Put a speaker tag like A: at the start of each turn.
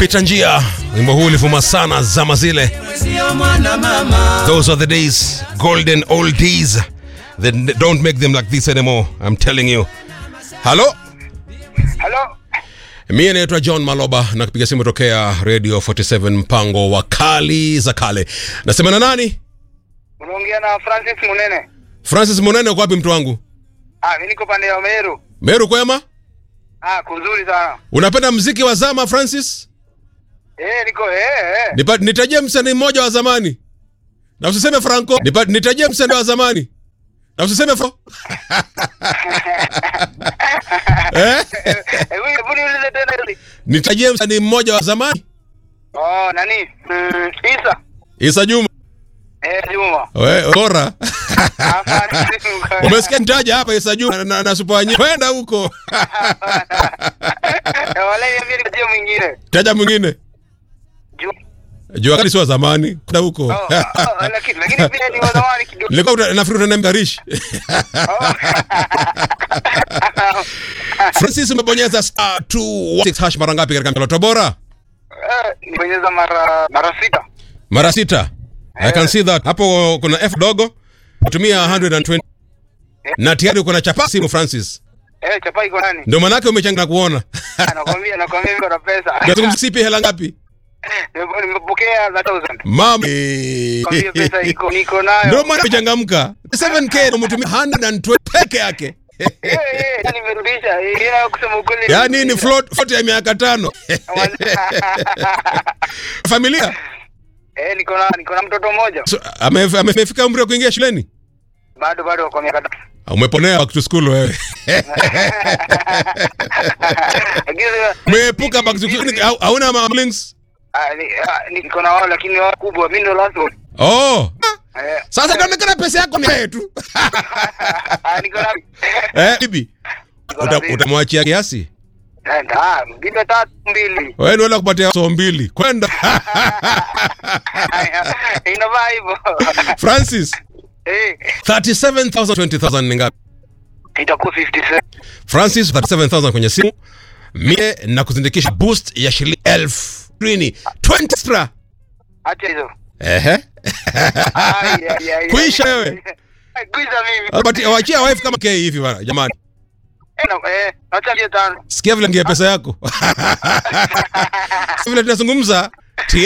A: mpita njia. Wimbo huu ulivuma sana zama zile. Those are the days, golden old days. They don't make them like this anymore. I'm telling you. Halo?
B: Halo,
A: Mie naitwa John Maloba na kupiga simu tokea Radio 47 mpango wa kali za kale. Nasema na nani?
B: unaongea na Francis Munene.
A: Francis Monene uko wapi mtu wangu?
B: Ah, mimi niko pande ya Meru.
A: Meru kwema?
B: Ah, kuzuri sana.
A: Unapenda mziki wa zama Francis?
B: Eh, niko eh eh.
A: Nipa, nitajie msanii mmoja wa zamani. Na usiseme Franco. Nipa, nitajie msanii wa zamani. Na usiseme Franco. eh?
B: Hebu hebu niulize tena hili.
A: Nitajie msanii mmoja wa zamani.
B: Oh, nani? Mm, Isa.
A: Isa Juma.
B: Eh, Juma.
A: We, bora.
B: Hapana.
A: Umesikia nitaja hapa Isa Juma na, na Super Wanyi. Kwenda huko.
B: Eh, Wala niambie nikajie mwingine.
A: Taja mwingine.
B: Juma.
A: Jua kali si wa zamani. Kwenda huko.
B: Oh, oh, lakini lakini pia ni wa zamani kidogo.
A: Nilikuwa uta- nafikiri utaniambia Rish.
B: Oh.
A: Francis umebonyeza star 216 hash mara ngapi katika mtandao bora?
B: Eh, Nibonyeza mara mara sita.
A: Mara sita. I can see that. Hapo kuna F dogo. Tumia 120. Na tayari uko na chapa simu Francis.
B: Eh, chapa iko nani?
A: Ndio manake umechanga na kuona.
B: Nakwambia nakwambia niko na pesa.
A: Nazungumzia sipi hela ngapi?
B: Nimepo- Nimepokea za 1000.
A: Mama.
B: Kwambia pesa iko niko nayo.
A: Ndio maana umechangamka. 7k umetumia 120 peke yake.
B: Eh, eh, nimerudisha. Eh, ila kusema ukweli.
A: Yaani ni float float ya miaka tano. Familia.
B: Eh, niko na niko na mtoto mmoja.
A: So, ame- ame- amefika umri wa kuingia shuleni?
B: Bado bado kwa miaka tatu.
A: Umeponea back to school wewe.
B: Lakini
A: Umeepuka back to school. Hau- Hauna mamlings?
B: ah, ni- ah, niko na wao lakini wao kubwa. Mimi ndo last one.
A: Oh.
B: Eh,
A: Sasa inaonekana pesa yako ni wewe tu.
B: ah, niko na
A: Eh, bibi. Uta- Utamwachia kiasi?
B: Eh, ah, bibi tatu mbili.
A: Wewe ni wala kupatia so mbili. Kwenda.
B: Inavaa hivyo.
A: Francis,
B: Eh,
A: 37,000 20,000 ni ngapi?
B: itakuwa 57.
A: Francis 37,000 kwenye simu. Mie na kuzindikisha boost ya shilingi elfu ishirini. 20 extra.
B: Acha hizo.
A: Ehe.
B: Ai, ai, ai,
A: Kuisha
B: ai.
A: wewe.
B: Kuisha mimi.
A: But wachia wife kama K hivi bana jamani.
B: Eh, na- eh, acha mia tano.
A: Sikia vile ngia pesa yako. Sasa vile tunazungumza